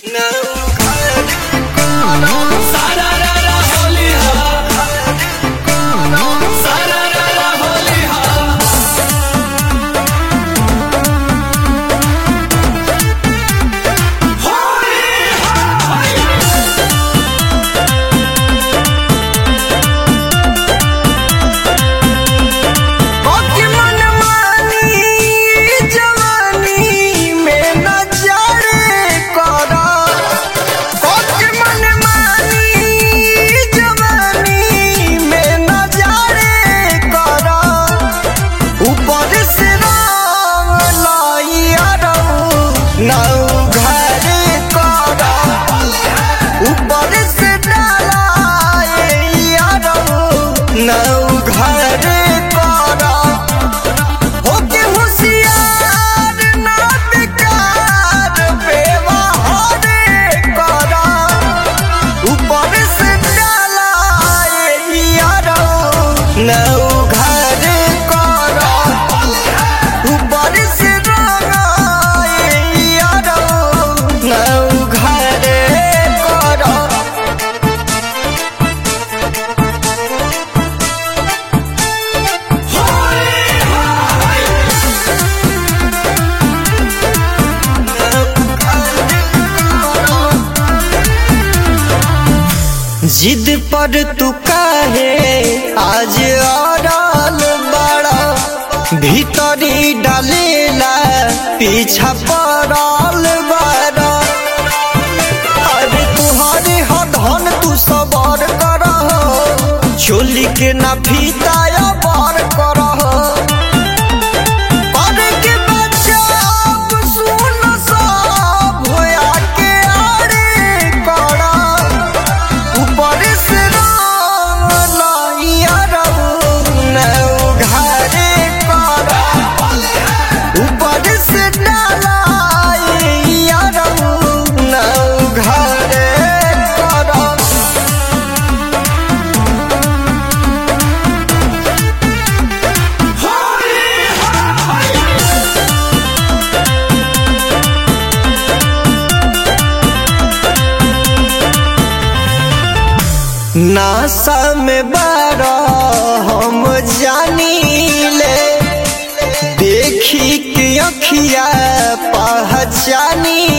जिद पर तू काहे आज अड़ल बड़ा भीतरी डालेला पीछा पड़ल बड़ा अरे तुहरे ह धन तू सबर कर चोली के ना फीताया बर कर नासा में बारा हम जानी ले देखी के अखिया पहचानी